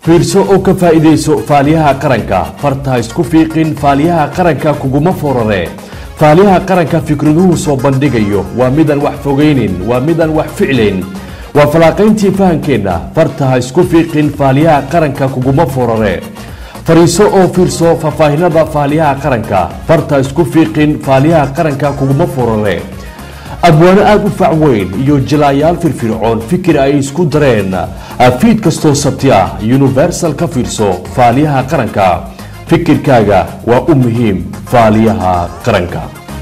fiirso oo ka faa'iidayso faaliyaha qaranka farta isku fiiqin faaliyaha qaranka kuguma forare faaliyaha qaranka fikraduhu soo bandhigayo waa midaan wax fogaynin waa midaan wax ficlayn waa falaaqayntii fahankeenna farta ha isku fiiqin faaliyaha qaranka kuguma forare fariiso oo fiirso faahfaahinada faaliyaha qaranka farta isku fiiqin faaliyaha qaranka kuguma forare abwaano aada u fac weyn iyo jilaayaal firfircoon fikir ay isku dareen fiid kastoo sabti ah universal ka fiirso faaliyaha qaranka fikirkaaga waa u muhiim faaliyaha qaranka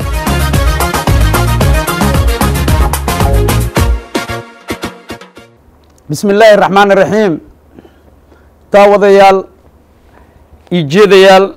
bismi illaahi raxmaan iraxiim daawadayaal ijeedayaal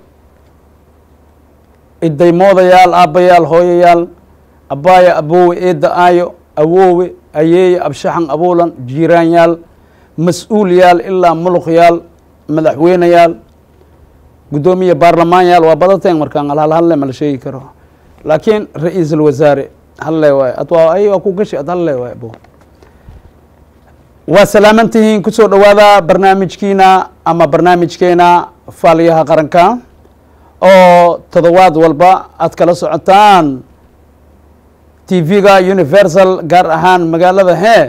idaymoodayaal aabbayaal hooyayaal abbaaya aboowe eedda aayo awoowe ayeeye abshaxan abuulan jiiraanyaal mas-uulyaal ilaa muluqyaal madaxweyneyaal guddoomiye baarlamaanyaal waa badateen markaan alhal halle ma la sheegi karo laakiin ra-iisul wasaare halle waay ad waa ay waa ku gashi ad halle waay abo waa salaaman tihiin kusoo dhowaada barnaamijkiina ama barnaamijkeena faaliyaha qaranka oo todobaad walba aad kala socotaan tv-ga universal gaar ahaan magaalada hee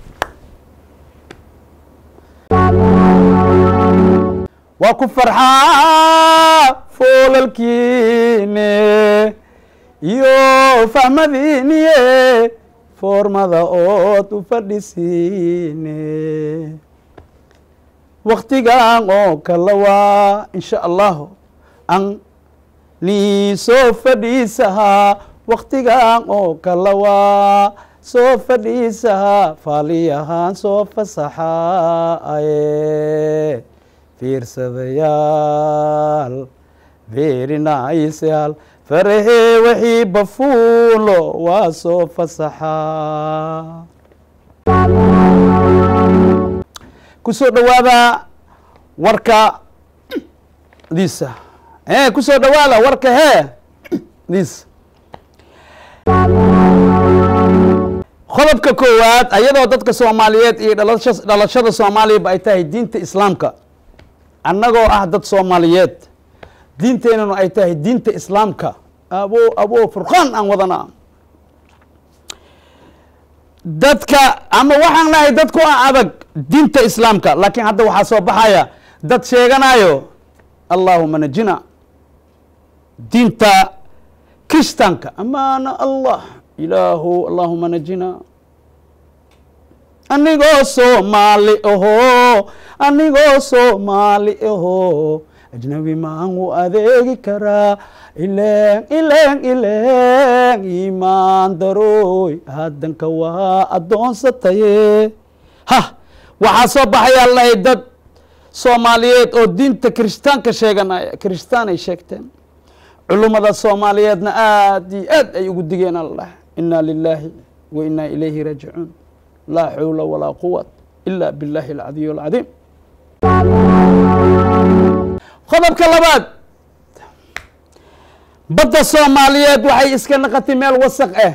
waa ku farxaa foolalkiine iyo fahmadiiniye foormada ood u fadhisiine waktigan oo kala waa insha allahu an nii soo fadhiisahaa waktigan oo kala waa soo fadhiisahaa faaliyahaan soo fasaxaaye fiirsadayaal beerinaysayaal farahee wixii bafuulo waa soo fasaxaa kusoo dhowaada warka diisa e kusoo dhowaada warka hee diisa qodobka koowaad ayadoo dadka soomaaliyeed iyo dhalasha dhalashada soomaaliyaba ay tahay diinta islaamka annagoo ah dad soomaaliyeed diinteenanu ay tahay diinta islaamka abo abo furqaan aan wadanaa dadka ama waxaan nahay dadku ah adag diinta islaamka laakiin hadda waxaa soo baxaya dad sheeganayo allahuma najina diinta kristanka amaana allah ilaahu allahuma najina anigoo soomaali aho anigoo soomaali aho ajnabi maan u adeegi karaa ileen ileen ileen imaan darooy haddanka waa addoonsataye ha waxaa soo baxayaa lahay dad soomaaliyeed oo diinta kiristaanka sheeganaya kiristaan ay sheegteen culummada soomaaliyeedna aad iyo aad ay ugu digeen allah inaa lilaahi wa inaa ilayhi raajicuun laa xawla walaa quwat ila biاllahi alcadiy alcadiim qodobka labaad badda soomaaliyeed waxay iska naqatay meel wasaq ah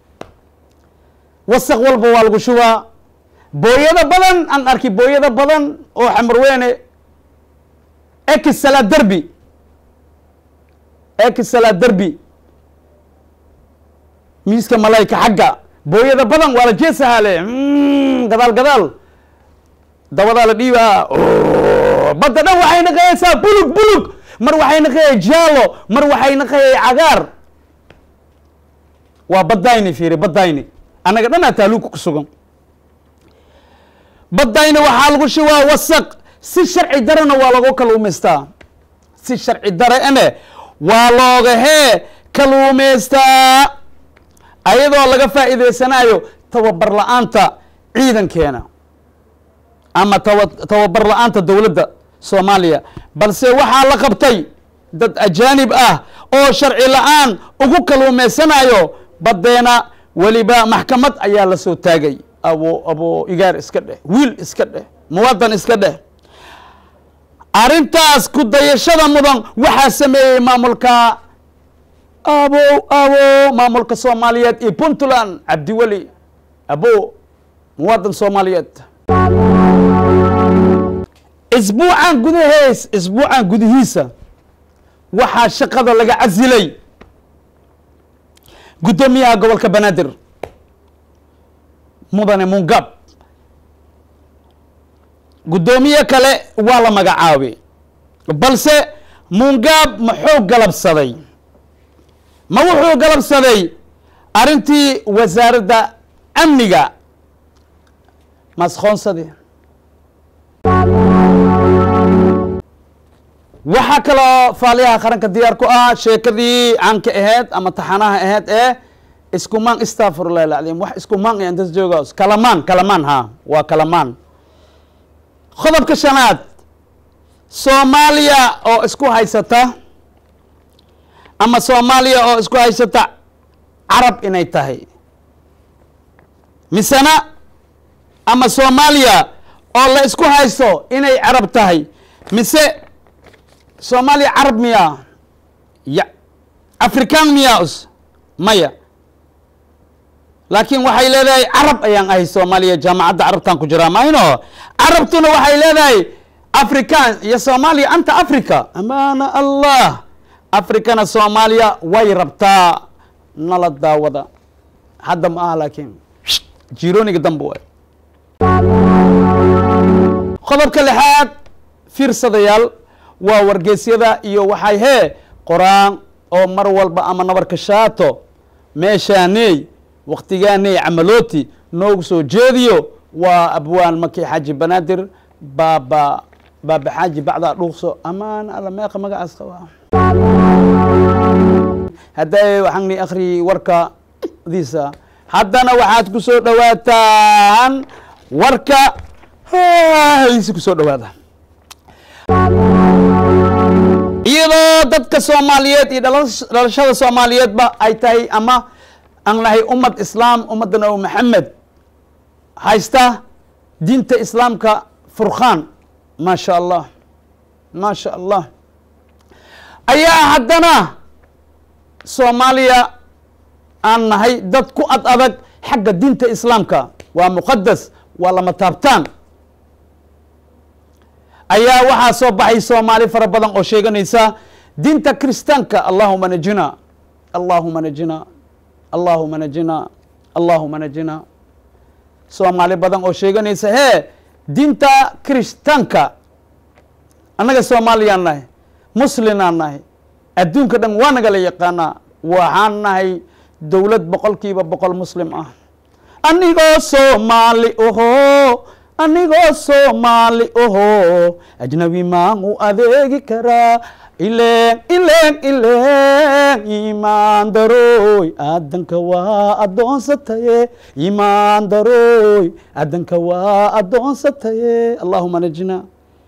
wasaq walba waa lagu shubaa booyado badan aan arki booyado badan oo xamarweyne ekisala derbi ekisala derbi miiska malayka xagga booyada badan waa la jeesahale gadaal gadaal dabadaa la dhiibaa badda dhan waxay naqayaysaa bulug bulug mar waxay naqayay jaalo mar waxay naqayay cagaar waa badayni fiiri badayni annaga dhan aa taaluuka ku sugan badayni waxaa lagu shubaa wasaq si sharci darena waa lagu kaluumaystaa si sharci dare ene waa looga hee kaluumaystaa ayadoo laga faa'iidaysanayo tababar la-aanta ciidankeena ama taba tababar la-aanta dowladda soomaaliya balse waxaa la qabtay dad ajaanib ah oo sharci la-aan ugu kaluumaysanayo baddeena weliba maxkamad ayaa la soo taagay abo abo igaar iska dheh wiil iska dheh muwadan iska dheh arrintaas ku dayashada mudan waxaa sameeyey maamulka abo abo maamulka soomaaliyeed iyo puntland cabdiweli abo muwadan soomaaliyeed isbuucan gudahees isbuucan gudihiisa waxaa shaqada laga casilay guddoomiyaha gobolka banaadir mudane mungab guddoomiye kale waa la magacaabay balse mungab muxuu galabsaday ma wuxuu galabsaday arrintii wasaaradda amniga masqoonsadii waxaa kaloo faaliyaha qaranka diyaar ku ah sheekadii caanka ahayd ama taxanaha ahayd ee iskumaan istafurlah alcadiim wax iskumaan ayaan das jooga kalamaan kalamaan ha waa kalamaan qodobka shanaad soomaaliya oo isku haysata ama soomaaliya oo isku haysata carab inay tahay misena ama soomaaliya oo la isku haysto inay carab tahay mise soomaaliya carab miyaa ya afrikaan miyaa us maya laakiin waxay leedahay carab ayaan ahay soomaaliya jaamacadda carabtan ku jiraa mayno carabtuna waxay leedahay afrikaan iyo soomaaliya anta africa amaana allah afrikana soomaaliya way rabtaa nala daawada hadda ma aha laakiin jironiga dambe waay qodobka lixaad fiirsadayaal waa wargeysyada iyo waxay hee qoraan oo mar walba ama nabarka shaato meeshaaney waktigaaney camalooti noogu soo jeediyo waa abwaan maki xaaji banaadir baaba baaba xaaji bacdaa dhuuqso amaan alla meeqa magacaas qabaa hadday waxaan ni akri warka diisa haddana waxaad ku soo dhawaataan warka haysi ku soo dhawaada iyadoo dadka soomaaliyeed iyo dhalashada soomaaliyeedba ay tahay ama aan nahay ummad islaam ummadda nabi maxamed haysta diinta islaamka furkhaan maa sha allah maa sha allah ayaa haddana soomaaliya aan nahay dad ku ad adag xagga diinta islaamka waa muqadas waa lama taabtaan ayaa waxaa soo baxay soomaali fara badan oo sheeganaysa diinta kiristaanka allahuma najina allahuma najina allahuma najina allahuma najina soomaali badan oo sheeganaysa hee diinta kiristaanka annaga soomaaliyaan nahay muslinaan nahay adduunka dhan waa nagala yaqaanaa waxaan nahay dowlad boqolkiiba boqol muslim ah anigoo soomaali oho anigoo soomaali oho ajnabi maan u adeegi karaa ileen ileen ileen imaan darooy aadanka waa addoonsataye imaan darooy aadanka waa addoonsataye allahuma najina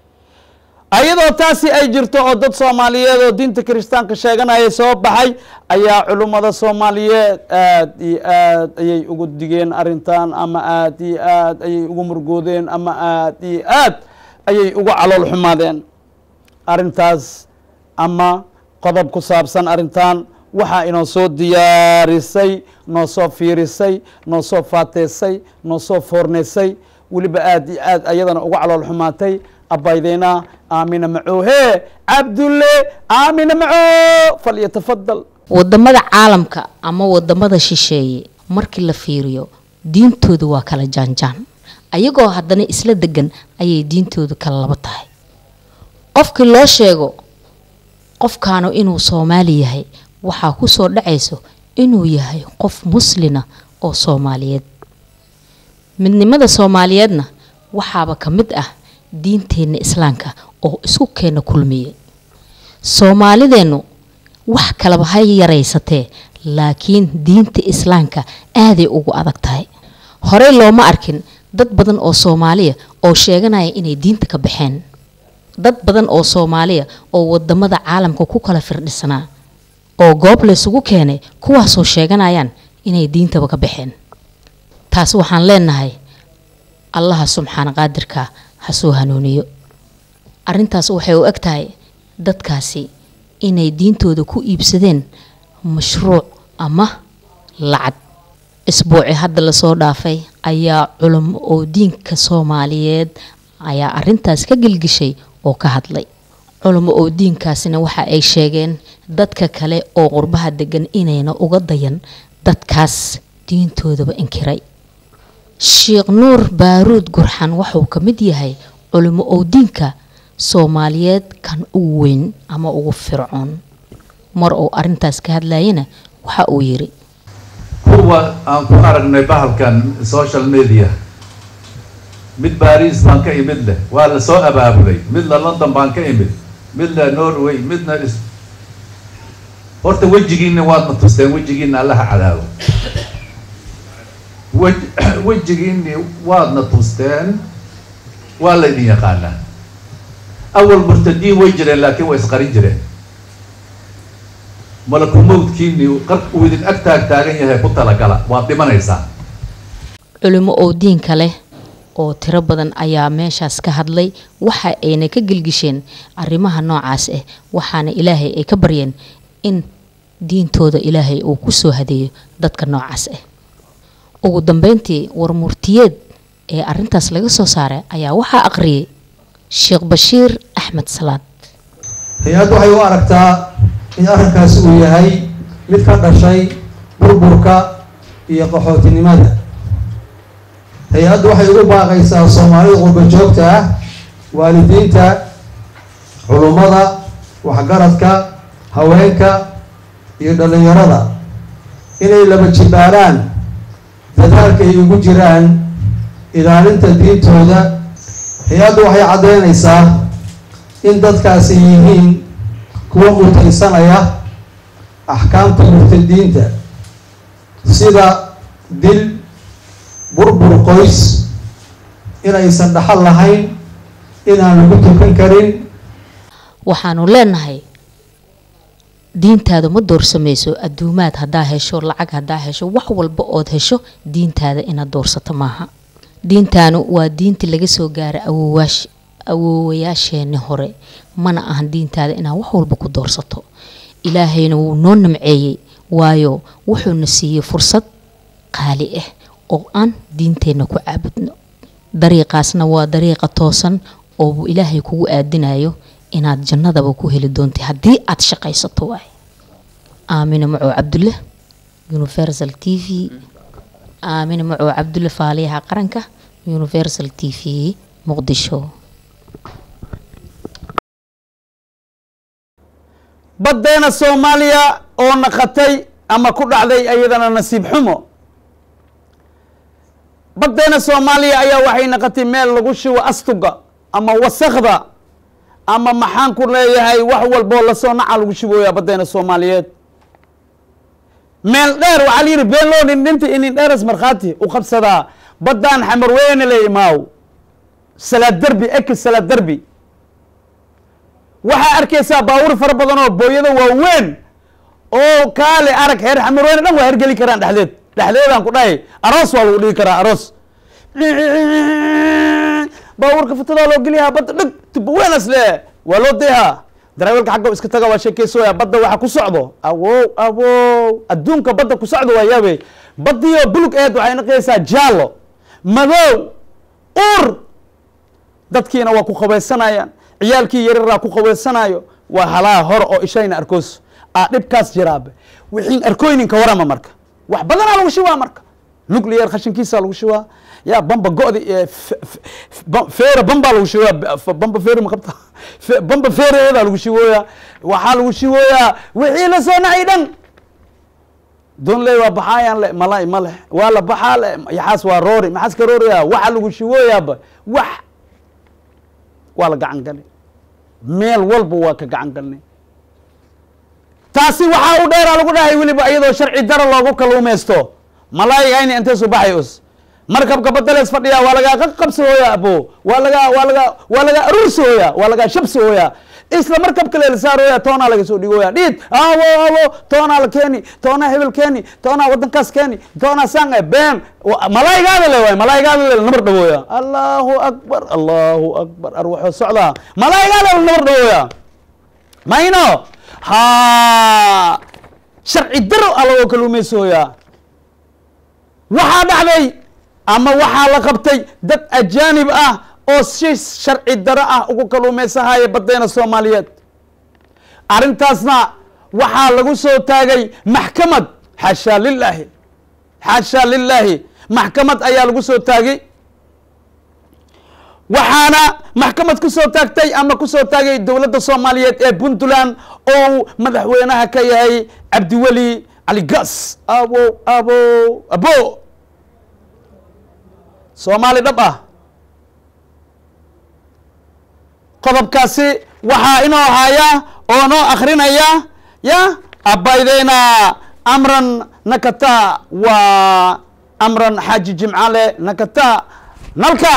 ayadoo taasi ay jirto oo dad soomaaliyeed oo diinta kiristaanka sheeganaya soo baxay ayaa culummada soomaaliyeed aad iyo aad ayay ugu digeen arrintan ama aad iyo aad ayay ugu murgoodeen ama aad iyo aad ayay ugu calool xumaadeen arrintaas ama qodob ku saabsan arrintan waxaa inoo soo diyaarisay noo soo fiirisay noo soo faateysay noo soo foorneysay weliba aad iyo aad ayadana uga calool xumaatay abaydeyna aamina macoohe cabdulle aamina macoo falyatafadal wadamada caalamka ama wadamada shisheeye markii la fiiriyo diintooda waa kala jaanjaan ayagoo haddana isla degan ayay diintooda kala laba tahay qofkii loo sheego qofkaanu inuu soomaali yahay waxaa ku soo dhacayso inuu yahay qof muslina oo soomaaliyeed midnimada soomaaliyeedna waxaaba ka mid ah diinteenna islaamka oo isku keena kulmiye soomaalideennu wax kalaba ha yaraysatee laakiin diinta islaamka aaday ugu adag tahay horey looma arkin dad badan oo soomaaliya oo sheeganaya inay diinta ka baxeen dad badan oo soomaaliya oo wadamada caalamka ku kala firdhisanaa oo goob laysugu keenay kuwaasoo sheeganayaan inay diintaba ka baxeen taas waxaan leenahay allaha subxaana qaadirka ha soo hanuuniyo arrintaas waxay u eg tahay dadkaasi inay diintooda ku iibsadeen mashruuc ama lacag isbuuci hadda lasoo dhaafay ayaa culamo oo diinka soomaaliyeed ayaa arintaas ka gelgishay oo ka hadlay culamo oo diinkaasina waxa ay sheegeen dadka kale oo qurbaha degan inayna uga dayan dadkaas diintoodaba inkiray sheekh nuur baaruud gurxan wuxuu ka mid yahay culimo oo diinka soomaaliyeed kan ugu weyn ama ugu fircoon mar uu arintaas ka hadlayana waxa uu yiri kuwa aan ku aragnay bahalkan social media mid baris baan ka imid leh waa la soo abaabulay midna london baan ka imid midna norway midna is horta wejigiina waadna tusteen wejigiina allaha cadaabo wej wejigiini waadna tusteen waa laydin yaqaanaa awal murtadiin way jireen laakiin way isqarin jireen malakul mawdkiini qar uu idin ag taag taagan yahay ku talagala waad dhimanaysaa culimo oo diinka leh oo tiro badan ayaa meeshaas ka hadlay waxa ayna ka gelgisheen arrimaha noocaas ah waxaana ilaahay ay ka baryeen in diintooda ilaahay uu ku soo hadeeyo dadka noocaas ah ugu dambeyntii warmurtiyeed ee arintaas laga soo saaray ayaa waxaa aqriyay sheekh bashiir axmed salaad hay-addu waxay u aragtaa in arrinkaasi uu yahay mid ka dhashay burburka iyo qaxootinimada hay-addu waxay ugu baaqaysaa soomaalida qurba joogta ah waalidiinta culummada waxgaradka haweenka iyo dhallinyarada inay laba jibaaraan dadaalka ay ugu jiraan ilaalinta diintooda hay-addu waxay caddeynaysaa in dadkaasi yihiin kuwa mutaysanaya axkaamta murtadiinta sida dil burbur qoys inaysan dhaxal lahayn inaan lagu tukan karin waxaanu leenahay diintaada ma doorsamayso adduumaad haddaa hesho lacag haddaa hesho wax walba ood hesho diintaada inaad doorsato maaha diintaanu waa diintii laga soo gaaray awowaash awoowayaasheeni hore mana ahan diintaada inaad wax walba ku doorsato ilaahayna wuu noo namceeyey waayo wuxuuna siiyey fursad qaali ah oo aan diinteenna ku caabudno dariiqaasna waa dariiqa toosan oo ilaahay kugu aadinayo inaad jannadaba ku heli doontay haddii aad shaqaysato waay aamina macow cabdulle universal t v aamina macow cabdulle faaliyaha qaranka universal t v muqdisho baddeena soomaaliya oo naqatay ama ku dhacday ayadana nasiib xumo baddeena soomaaliya ayaa waxay naqatay meel lagu shubo astuga ama wasakda ama maxaan ku leeyahay wax walboo lasoo naca lagu shubooyaa baddeena soomaaliyeed meel dheer waxaa la yidhi been loo dhindhinta inin dheeras markhaati u qabsadaa baddaan xamarweyne le imaaw salaad derbi eki salaad derbi waxaa arkaysaa baawur fara badan oo booyada waaweyn oo kaale arag heer xamarweyne dhan waa hergeli karaan dhexdeed dhexdeedaan ku dhahay aroos waa lagu dhigi karaa aroos baawurka fatadaa loo geliyaa badda dhig tubaweenas le waa loo deehaa darawelka xagga iska taga waa sheekeysooya badda waxa ku socdo awow awow adduunka badda ku socdo waa yaabe baddiyo bulug eed waxay naqaysaa jaallo madow ur dadkiina waa ku qabaysanayaan ciyaalkii yararaa ku qabaysanayo waa halaa hore oo ishayna arkoos aa dhibkaas jiraabe wixiin arkooyninka warama marka wax badanaa lagu shubaa marka nuclear khashinkiisa lagu shubaa ya bamba go'di feera bambaa lagu shubaa bamba feeri maqabta bamba feereedaa lagu shubooyaa waxaa lagu shubooyaa wixii la soo nacay dhan doon ley waa baxaayaan le malay ma leh waa la baxaa le yaxaas waa roori maxaas ka rooraya waxa lagu shubooyaaba wax waa la gacan galay meel walba waa ka gacan galnay taasi waxaa u dheeraa lagu dhahay weliba iyadoo sharci dara loogu kaluumaysto malaayiga ayna intee soo baxay us markabka badalees fadhiya waa lagaa qaqabsahooya abo waa lagaa waa lagaa waa lagaa aruursahooya waa lagaa shabsahooya isla markabka lela saarooya toonaa laga soo dhigooya dhiid awo awo toonaa la keeni toonaa hebel keeni toonaa wadankaas keeni toonaa sang been malaayigaada le waay malaayigaada le nabar dhawooya allahu akbar allahu akbar ar wuxuu socdaa malaayigaada le nabar dhawooya mayno ha sharci daro a lagoo kaluumaysahooya waxaa dhacday ama waxaa la qabtay dad ajaanib ah oo si sharci daro ah ugu kaluumaysahaya baddeena soomaaliyeed arrintaasna waxaa lagu soo taagay maxkamad xaashaa lilaahi xaashaa lilaahi maxkamad ayaa lagu soo taagay waxaana maxkamad ku soo taagtay ama ku soo taagay dowladda soomaaliyeed ee puntland oo uu madaxweynaha ka yahay cabdiweli cali gas abo abo abo soomaali dhab ah qodobkaasi waxaa inoo haya oo noo akrinaya ya abaydeyna amran nakata waa amran xaaji jimcale nakata nalka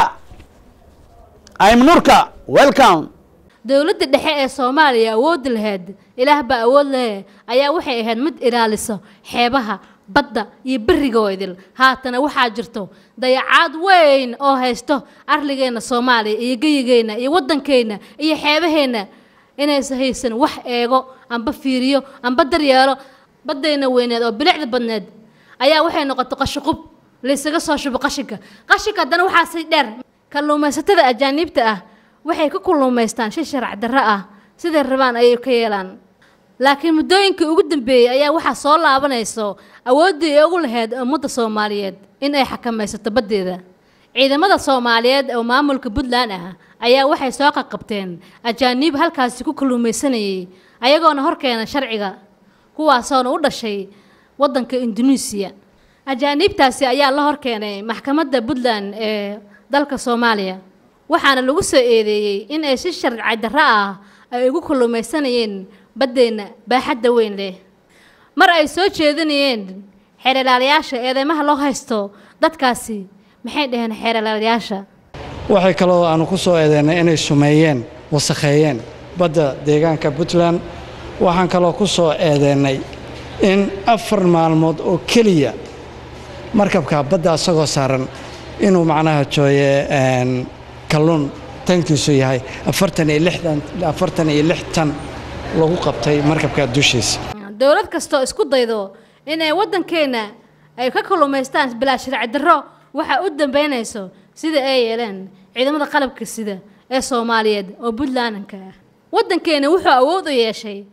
aimnurka welcome dowladda dhexe ee soomaaliya awoodi lahayd ilaah baa awood lehe ayaa waxay ahayd mid ilaaliso xeebaha badda iyo beriga idil haatana waxaa jirto dayacaad weyn oo haysto arligeenna soomaaliya iyo geyigeenna iyo waddankeenna iyo xeebaheenna inaysa haysan wax eego amba fiiriyo amba daryeelo baddayna weyneed oo bilicda badneed ayaa waxay noqotay qashiqub laysaga soo shubo qashinka qashinka haddana waxaa si dheer kalluumaysatada ajaaniibta ah waxay ka kulluumaystaan si sharc darro ah siday rabaan ayay ka yeelaan laakiin muddooyinkii ugu dambeeyey ayaa waxaa soo laabanayso awooddii ay ugu lahayd ummadda soomaaliyeed in ay xakamaysato baddeeda ciidamada soomaaliyeed oo maamulka puntland ah ayaa waxay soo qaqabteen ajaaniib halkaasi ku kalluumaysanayay ayagoona horkeena sharciga kuwaasoona u dhashay waddanka induneisiya ajaaniibtaasi ayaa la horkeenay maxkamadda puntland ee dalka soomaaliya waxaana lagu soo eedeeyey in ay si sharci darro ah ay ugu kalluumaysanayeen baddeenna baaxadda weyn leh mar ay soo jeedinayeen xeeralaalayaasha eedeymaha loo haysto dadkaasi maxay dhaheen xeeralaalayaasha waxay kaloo aanu ku soo eedeynay inay sumeeyeen wasakheeyeen badda deegaanka puntland waxaan kaloo ku soo eedeynay in afar maalmood oo keliya markabka badda isagoo saaran inuu macnaha jooye kalluun tankiisu yahay afartan iyo lixdan afartan iyo lix tan lagu qabtay markabka dushiisa dowlad kastoo isku daydo inay waddankeenna ay ka kalluumaystaan bilaa sharci darro waxaa u dambeynayso sida ay yeeleen ciidamada qalabka sida ee soomaaliyeed oo puntlandanka ah waddankeena wuxuu awood u yeeshay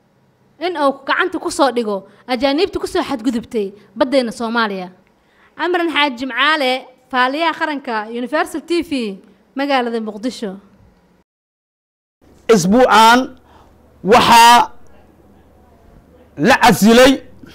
in uu gacanta ku soo dhigo ajaaniibta ku soo xadgudubtay baddeenna soomaaliya camran xaaji jimcaale faaliyaha qaranka universal t v magaalada muqdisho isbuucan waxaa la casilay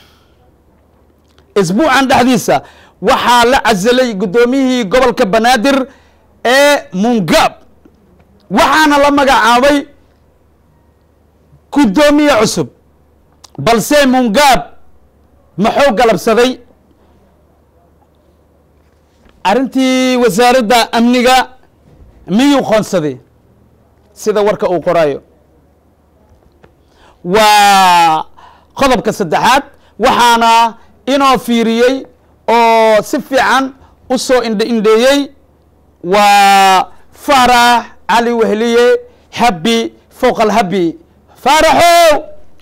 isbuucan dhexdiisa waxaa la casilay guddoomiyihii gobolka banaadir ee mungab waxaana la magacaabay guddoomiye cusub balse mungab maxuu galabsaday arrintii wasaaradda amniga miyuu qoonsaday sida warka uu qoraayo waa qodobka saddexaad waxaana inoo fiiriyey oo si fiican u soo indhe indheeyey waa faarax cali wehliye habi fowqa alhabi faaraxow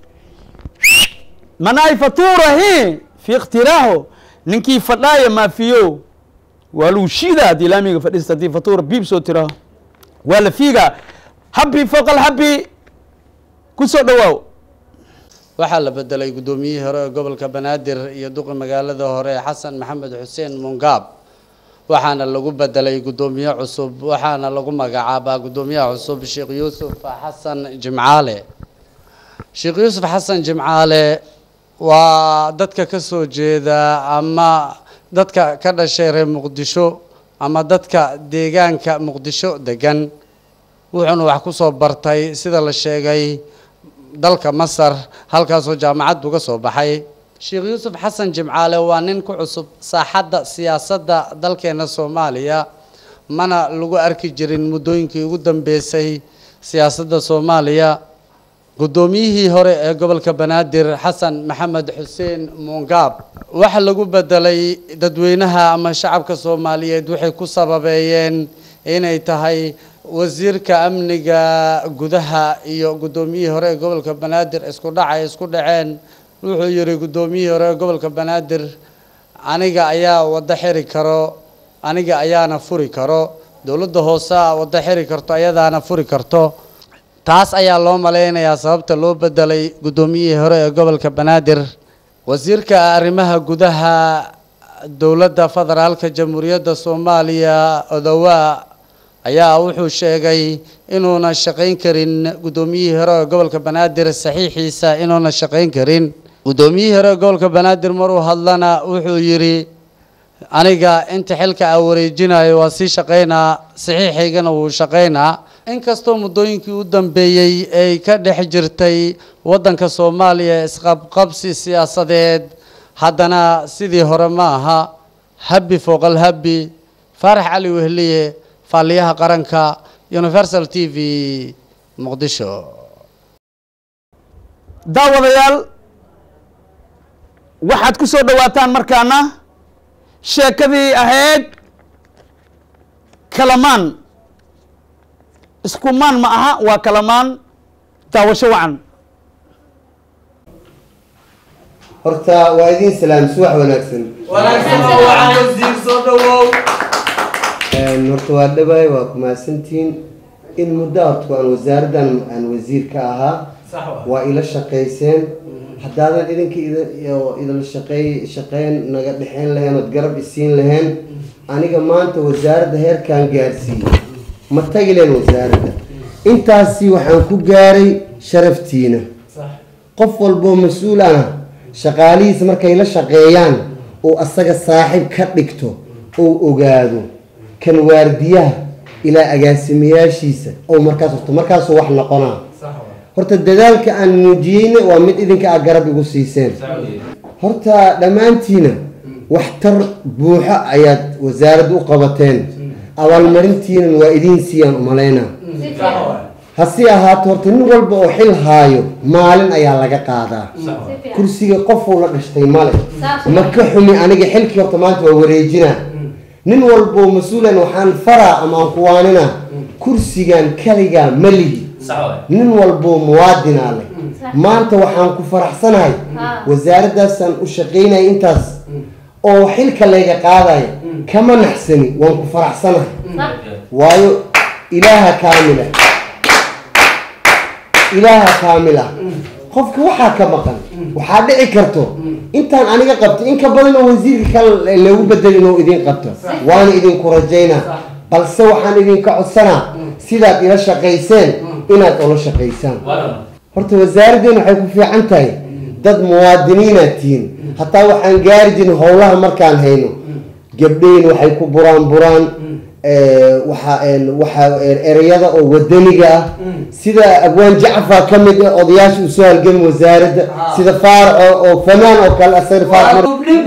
manaay faturahi fi ikhtiraaho ninkii fadhaaya maafiyo waa lagu shiida haddii laamiga fadhiista haddii fatura biib soo tiraho waa la fiiga habi fowqa alhabi ku soo dhawaaw waxaa la bedelay guddoomiyihii hore ee gobolka banaadir iyo duqi magaalada hore xasan maxamed xuseen mungaab waxaana lagu bedelay guddoomiye cusub waxaana lagu magacaabaa guddoomiyaha cusub sheekh yuusuf xasan jimcaale sheekh yuusuf xasan jimcaale waa dadka ka soo jeeda ama dadka ka dhashay reer muqdisho ama dadka deegaanka muqdisho degan wuxuuna wax ku soo bartay sida la sheegay dalka masar halkaasoo jaamacad uga soo baxay sheekh yuusuf xasan jimcaale waa nin ku cusub saaxadda siyaasadda dalkeena soomaaliya mana lagu arki jirin muddooyinkii ugu dambeysay siyaasadda soomaaliya guddoomiyihii hore ee gobolka banaadir xasan maxamed xuseen muungaab waxa lagu bedelay dadweynaha ama shacabka soomaaliyeed waxay ku sababeeyeen inay tahay wasiirka amniga gudaha iyo guddoomiyihii hore ee gobolka banaadir isku dhac ay isku dhaceen wuxuu yidhi guddoomiyihii hore ee gobolka banaadir aniga ayaa waddo xiri karo aniga ayaana furi karo dowladda hoose a waddo xiri karto ayadaana furi karto taas ayaa loo malaynayaa sababta loo bedelay guddoomiyihii hore ee gobolka banaadir wasiirka arrimaha gudaha dowladda federaalka jamhuuriyadda soomaaliya odowaa ayaa wuxuu sheegay inuuna shaqayn karin guddoomiyihii hore ee gobolka banaadir saxiixiisa inuuna shaqayn karin guddoomiyihii hore ee gobolka banaadir maruu hadlana wuxuu yidhi aniga inta xilka aan wareejinayo waa sii shaqaynaa saxiixaygana wuu shaqaynaa inkastoo muddooyinkii u dambeeyey ay ka dhex jirtay waddanka soomaaliya isqabqabsi siyaasadeed haddana sidii hore ma aha habbi fooqal habbi faarax cali wehliye faaliyaha qaranka universal t v muqdisho daawadayaal waxaad ku soo dhowaataan markaana sheekadii ahayd kalamaan iskumaan ma aha waa kalamaan daawasho wacan horta waa idiin salaam subax wanaagsan Een, horta waa dhawaay waa ku mahadsantihiin in muddo horta aan wasaaraddan aan wasiir ka ahaa waa ila shaqayseen haddaadan idinka ida- iyo idala shaqeey shaqeyn naga dhexeyn lahayn ood garab isiin lahayn aniga maanta wasaaradda heerkaan gaarsiiyey ma tagi lahayn wasaaradda intaasi waxaan ku gaaray sharaftiina qof walboo mas-uul ah shaqaalihiisa markay la shaqeeyaan uu asaga saaxiib ka dhigto uu ogaado kan waardiyaha ilaa agaasimayaashiisa ou markaas horto markaasuu wax noqonaa horta dadaalka aan muujiyeyna waa mid idinka aad garab igu siiseen horta dhammaantiina waxtar buuxo ayaad wasaaradda u qabateen abaalmarintiinan waa idiin siiyaan umalaynaa hase ahaato horta nin walba oo xil haayo maalin ayaa laga qaadaa kursiga qofuu la dhashtay male ma ka xumi aniga xilkii horta maanta waa wareejinaa nin walboo mas-uulan waxaan faraa ama aan kuwaaninaa kursigan kaligaa ma lihi nin walboo muwaadinaa leh maanta waxaan ku faraxsanahay wasaaraddaasaan u shaqaynaya intaas oo xilka layga qaadaya kama naxsani waan ku faraxsanahay waayo ilaaha kaamila ilaaha kaamila qofka waxaa ka maqan waxaa dhici karto intaan aniga qabto in ka badan oo wasiirka kale lagu bedelin oo idin qabto waana idinku rajaynaa balse waxaan idinka codsanaa sidaad ila shaqayseen inaad ula shaqaysaan horta wasaaraddeena waxay ku fiican tahay dad muwaadiniinaad tihiin hataa waxaan gaari jirin howlaha markaan hayno gabdhayn waxay ku buraan buraan waxa waxaa ereyada oo wadaniga ah sida abwaan jacfar ka mid ah odayaasha usoo halgami wasaaradda sida faaraco oo fanaan oo kale asagna faarac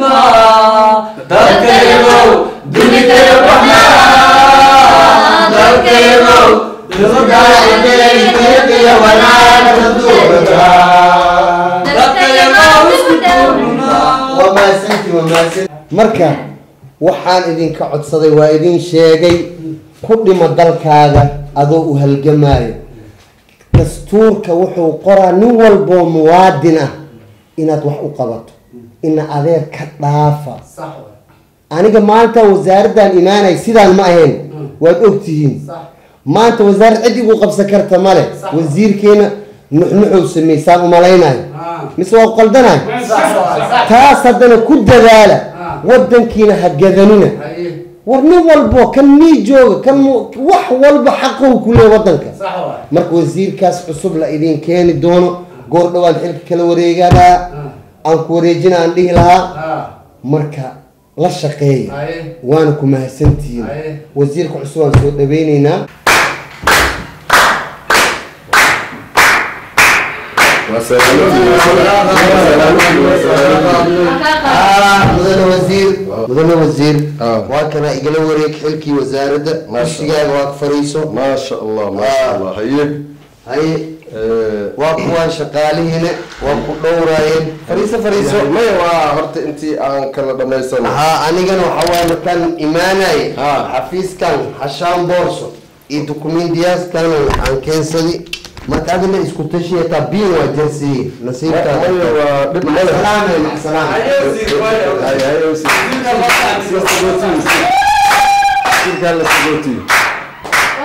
waa mahadsantii waa mahadsan marka waxaan idinka codsaday waa idin sheegay ku dhimo dalkaaga adoo u halgamaayo dastuurka wuxuu qoraa nin walboo muwaadin ah inaad wax u qabato ina adeer ka dhaafa aniga maanta wasaaraddan imaanay sidaan ma ahayn waad ogtihiin maanta wasaarad cid igu qabsan karta male wasiirkeena nuxnuxow samaysaan umalaynayo mise waa qaldanayo taas haddana ku dadaala wadankiina ha gadanina war nin walbo kan mii jooga kan wax walba xaqow ku leey wadanka marka wasiirkaas cusub la idin keeni doono goor dhowaan xilka kala wareeganaa aan ku wareejina aan dhihi lahaa marka la shaqeeya waana ku mahadsantihiin wasiirka cusub aan soo dhaweyneynaa mudane wasiir mudane wasiir waa kana igala wareeg xilkii wasaaradda kursigaaga waa ka fariiso ما شاء الله ما شاء الله هيك haye waa kuwaan shaqaalihiina waa ku dhowraayeen fariiso fariiso ما waa horta intii aan kala dhamaysan haa anigana waxa waaye markaan imaanay Ha. xafiiskan hashaan boorso iyo dukumiintiyaaskan waxaan keensadi marka adina isku tashiya taa biin waa jersiye nasiibkaada maya waa dhib male macsalaame macsalaame هاي هاي وسير. سير- سير- سير- سير- سير- سير. سير قال لك سير- سير.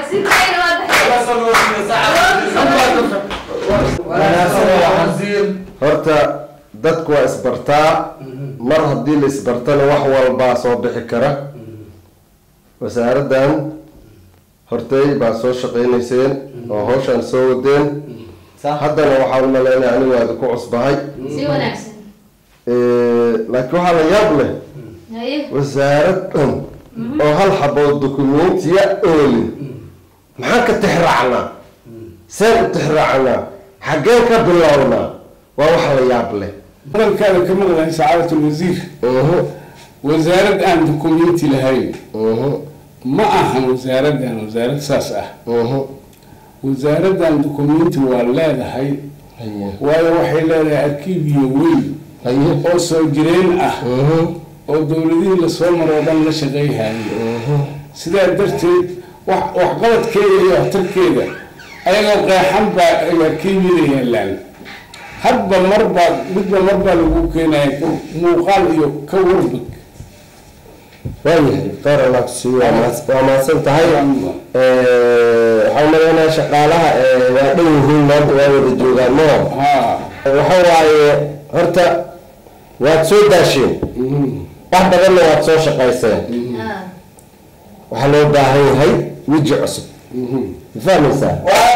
horta dadku waa isbartaa mar haddii la isbartana wax walbaa soo bixi kara wasaaraddan hortay baa soo shaqaynayseen oo hawshaan soo wadeen haddana waxaan u malaynaya anigu waa idinku cusbahay si wanaagsan laakiin waxaa la yaab leh haye wasaarad dhan oo hal xabood dukumentiya oolin maxaan ka tixraacnaa seen u tixraacnaa xaggeen ka bilownaa waa wax la yaab leh hadalkaada ka maqlahay sacaadat alwasiir wasaarad aan dukumenti lahayn ma ahan wasaaraddan wasaarad saas ah wasaaraddan dukumenti waa leedahay waayo waxay leedahay arkiibiyo weyn oo soo jireen ah oo dowladihii lasoo maroo dhan la shaqayhayo sidaa darteed wax waxqabadkeeda iyo waxtarkeeda ayagoo qeexan baa ay arkiibiyada yaalaan hadba marbaa midba marbaa lagu keenaya muuqaal iyo ka warbig waayahay khayr allah kusiiyo waa mahad- waa mahadsan tahay waxaa umaleynaya shaqaalaha ee waa dhan yihiin maanta waa wada joogaan moo waxa waaye horta waad soo daasheen wax badanna waad soo shaqayseen waxaa loo baahan yahay weji cusub ma fahmaysaa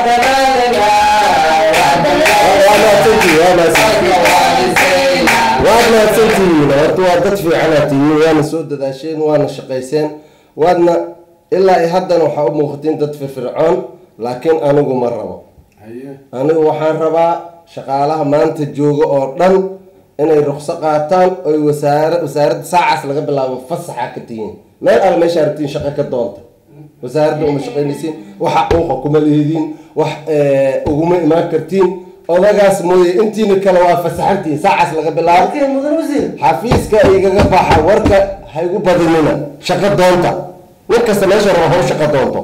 waa mahadsantihiin waa mahadsantihiin waad mahadsantihiin horta waa dad fiicanaad tihiin waana soo dadaasheen waana shaqayseen waadna ilaa i haddana waxaa u muuqatiin dad firfircoon laakiin anigu ma rabo anigu waxaan rabaa shaqaalaha maanta jooga oo dhan inay ruqso qaataan oy wasaara wasaaradda saacaas laga bilaabo fasaxa ka tihiin meel alle meesha rabtiin shaqo ka doonta wasaaradda uma shaqaynaysiin waxa uuqa kuma leediin wax uguma imaan kartiin odagaas mooye intiina kale waa fasaxantiin saacaas laga bilaabo xafiiska igaga baxa warka ha igu badinina shaqo doonta nin kasta meesha raba haw shaqo doonto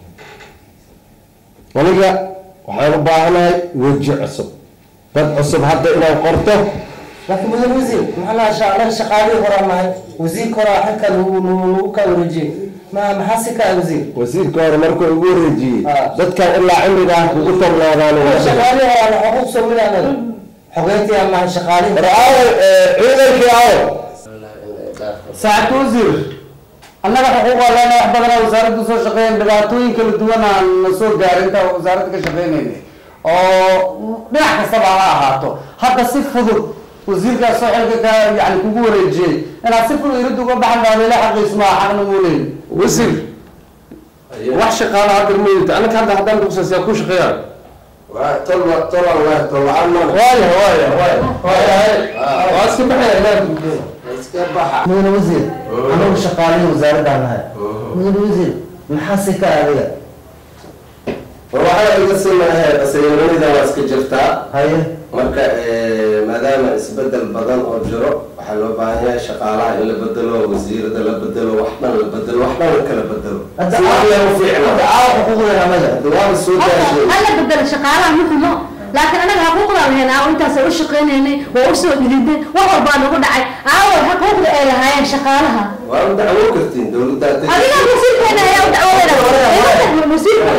aniga waxaan u baahanahay weji cusub dad cusub hadda inaan qorto laakiin mudan wasiir maxaa lahaa sha anaga shaqaalihii horaa nahay wasiirka horaa xilka nagu nagu kaa wareejiyey ma maxaa si kaa wasiir wasiirka hore markuu igu wareejiyey dadkan ilaa cimrigaa kugu tornaadaan shaqaalihii horaa na xuquuq soo mid anaga xogeyntii aan nahay shaqaalihii war aawo ciidankii aawo saacad wasiir annaga xuquuqaa leena wax badanaa wasaaraddu soo shaqeeyeen dhibaatooyin kala duwan aan na soo gaarin inta wasaaradda ka shaqeynayna oo dhinac kastaba ha ahaato hadda si fudud wasiirkaas soo xilka ka yani kugu wareejiyey inaad si fudud irid uga baxan baa leela xaqiis maa xaqna muu leeyi wasiir wax shaqaala hadda maynta anaka hadda haddaan kusaasiyaa ku shaqeeyaa waaya waaya waa iska baxaya mudan wasiir anagu shaqaalihii wasaaraddaa nahay mudan wasiir maxaa si ka adiga war waxaa iga simahe saynimanida waa iska jirtaa haye marka maadaama isbedel badan oo jiro waxaa loo baahan yahay shaqaalaha in la bedelo wasiirada la bedelo wax dhan la bedelo wax dhan la kala bedelo Hadda si wax loo fiicna aawa xuquuqdeena anaga waaba soo daasheen hala bedelo shaqaalaha ma xumo laakiin anaga xuquuqdaan lahayn aawo intaasay u shaqaynaynay waa usoo dhididnay wax walbaa nagu dhacay aawo xuquuqda ay lahaayeen shaqaalaha waa u dacwo kartiin dowladda adiga wasiirkeena ayaa u dacwoonaya wasiirka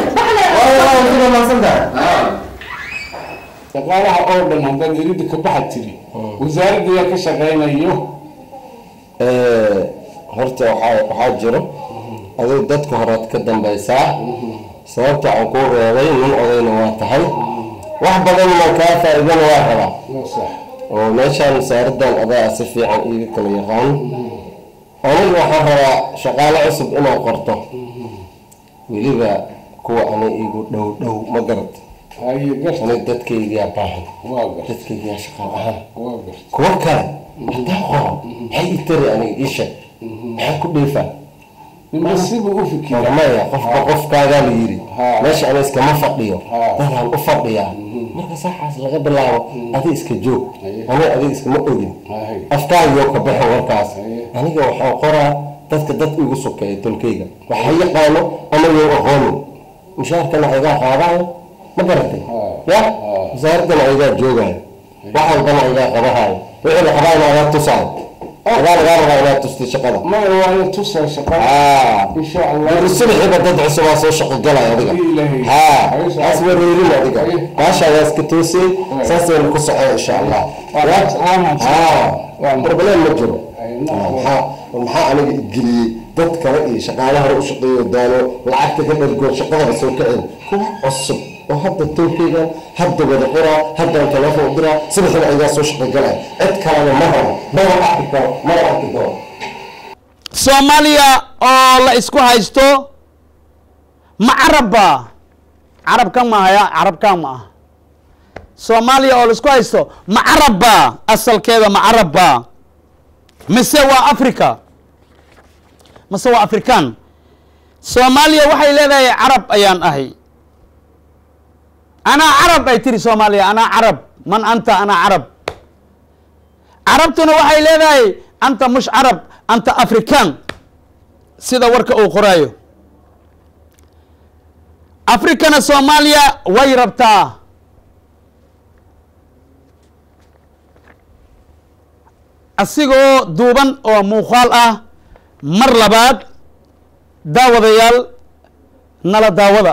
shaqaalaha oo dhan haddaad iridda ka baxa tiri wasaaradda yaa ka shaqeynayo horta waxaa waxaa jiro adigu dadka horead ka dambaysaa sababta aan kuu reebay nin odayna waa tahay wax badan ma kaa faa'iidana waa rabaa oo meeshaan wasaaraddan adaa si fiican iiga kala yaqaan aniga waxaan rabaa shaqaale cusub inaan qorto weliba kuwa ana igu dhow dhow ma garat aniga dadkaygaa baahan dadkaygaa shaqaal ahaan kuwa kale haddaan qoro maxay ii tari aniga ii sheeg maxaan ku dheefaa maya qofba qofkaagaa la yiri meesha ana iskama fadhiyo dadaan u fadhiyaa marka saaxaas laga bilaabo adi iska joog aniga adiga iskama ogin afkaagiyoo ka baxo warkaas aniga waxaan qoraa dadka dad igu sokeeya tolkayga waxa yaqaano ama yow aqoonin mushaarkana aygaa qaadaayo ma garatay ya wasaaraddana aygaa joogaayo wax walbana aygaa qabahayo wixii la qabaayna agaa tusaayo adaa lagaa rabaa inaad tustay shaqada ma waa la tusaa shaqada insha allah subaxiiba dad cusubaa soo shaqo galaya adiga haa taas wareerin adiga baashaadaa iska toosay saasayna ku soco insha allah haa problem ma jiro maxaa maxaa aniga geliyey dad kale iyo shaqaalaha hore u shaqeeyo daano lacagta ka dhargoon shaqadaba soo kacin kuwa cusub oo hadda towkeygan hadda wada qoraa haddaan teleefon u diraa subaxina ayagaa soo shaqo galaya cid kalena ma rabo mana arki karo mana arki karo soomaaliya oo la isku haysto ma carabba carabkan mahaya carabkan ma ah soomaaliya oo la isku haysto ma carabba asalkeeda ma carabba mise waa africa mise waa african soomaaliya waxay leedahay carab ayaan ahay anaa carab ay tiri soomaaliya anaa carab man anta anaa carab carabtuna waxay leedahay anta mush carab anta african sida warka uu qoraayo africana soomaaliya way rabtaa asigoo duuban oo muuqaal ah mar labaad daawadayaal nala daawada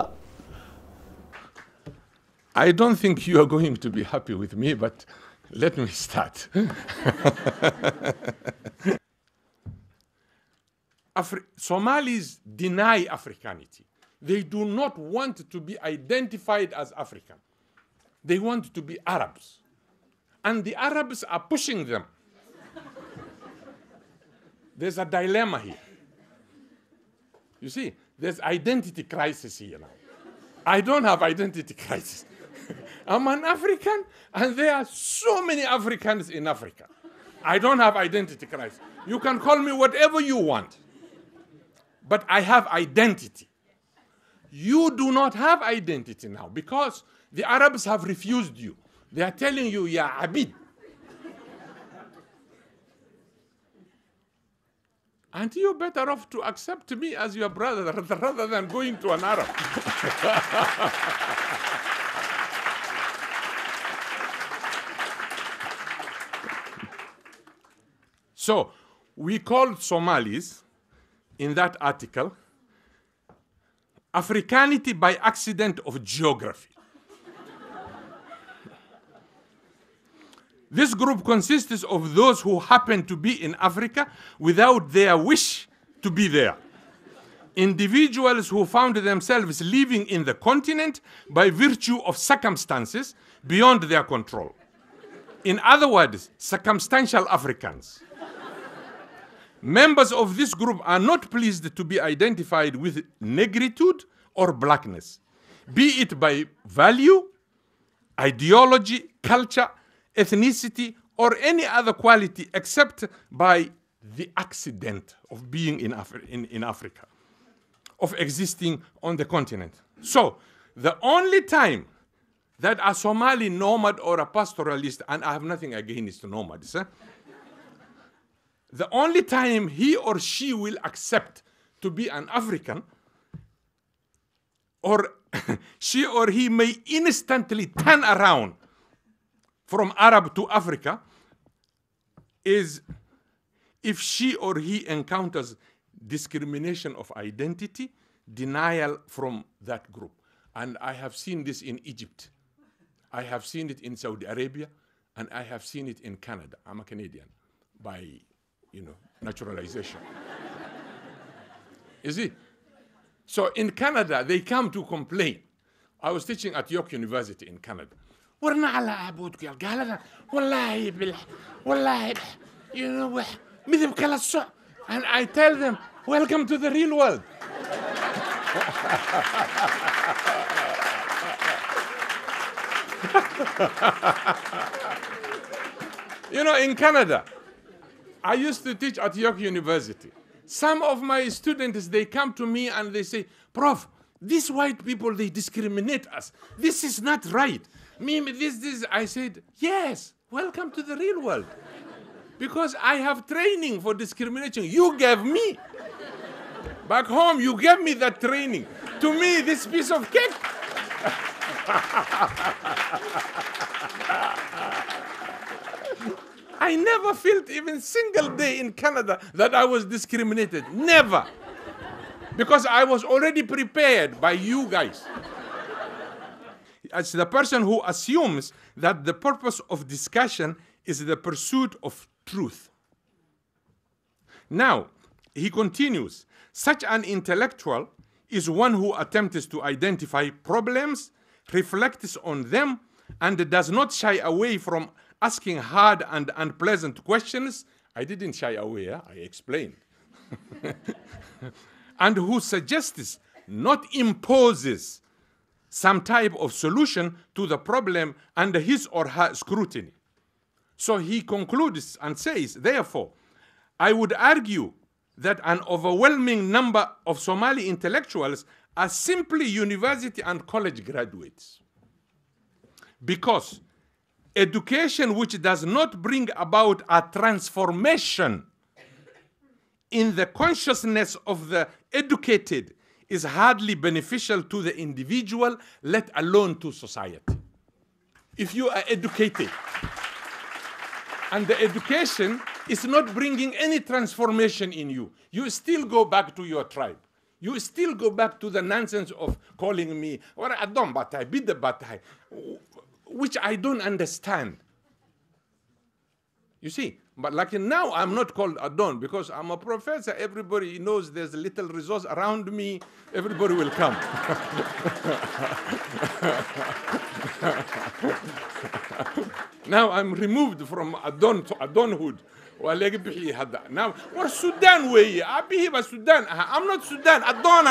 I don't think you are going to be happy with me, but let me start. Afri- Somalis deny Africanity. They do not want to be identified as African. They want to be Arabs. And the Arabs are pushing them. There's a dilemma here. You see, there's identity crisis here now. I don't have identity crisis. I'm an African, and there are so many Africans in Africa. I don't have identity crisis. You can call me whatever you want, but I have identity. You do not have identity now because the Arabs have refused you. They are telling you, Ya Abid. And you're better off to accept me as your brother rather than going to an Arab. so, we called Somalis in that article Africanity by accident of geography. This group consists of those who happen to be in Africa without their wish to be there. Individuals who found themselves living in the continent by virtue of circumstances beyond their control. In other words, circumstantial Africans. Members of this group are not pleased to be identified with negritude or blackness, be it by value, ideology, culture, ethnicity, or any other quality except by the accident of being in, Afri- in, in Africa, of existing on the continent. So, the only time that a Somali nomad or a pastoralist, and I have nothing against nomads, eh? the only time he or she will accept to be an African, or she or he may instantly turn around from Arab to Africa, is if she or he encounters discrimination of identity, denial from that group. And I have seen this in Egypt. I have seen it in Saudi Arabia, and I have seen it in Canada. I'm a Canadian by, you know, naturalization. You see? So in Canada, they come to complain. I was teaching at York University in Canada. ورنا على عبودك يا قال والله بالله والله you know مذهب كلا الصع and I tell them welcome to the real world you know in Canada I used to teach at York University some of my students they come to me and they say prof these white people they discriminate us this is not right me this this i said yes welcome to the real world because i have training for discrimination you gave me back home you gave me that training to me this piece of cake I never felt even single day in Canada that I was discriminated. Never. Because I was already prepared by you guys. As the person who assumes that the purpose of discussion is the pursuit of truth. Now, he continues such an intellectual is one who attempts to identify problems, reflects on them, and does not shy away from asking hard and unpleasant questions. I didn't shy away, huh? I explained. and who suggests, not imposes, some type of solution to the problem under his or her scrutiny. So he concludes and says, therefore, I would argue that an overwhelming number of Somali intellectuals are simply university and college graduates. Because education which does not bring about a transformation in the consciousness of the educated is hardly beneficial to the individual, let alone to society. If you are educated, and the education is not bringing any transformation in you. You still go back to your tribe. You still go back to the nonsense of calling me or Adon Batai, Bida Batai, which I don't understand. You see, but like now I'm not called Adon because I'm a professor. Everybody knows there's a little resource around me. Everybody will come. now I'm removed from Adon to Adonhood. ولقي بحي هذا now we're Sudan way أبيه بس Sudan I'm not Sudan Adon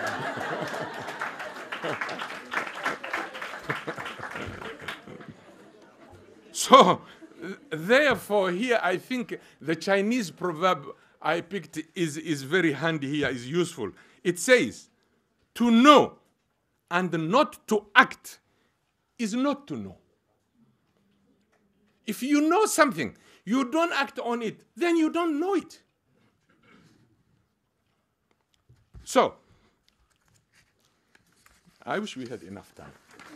so therefore here I think the Chinese proverb I picked is, is very handy here, is useful. It says, to know and not to act is not to know. If you know something, you don't act on it, then you don't know it. So, I wish we had enough time.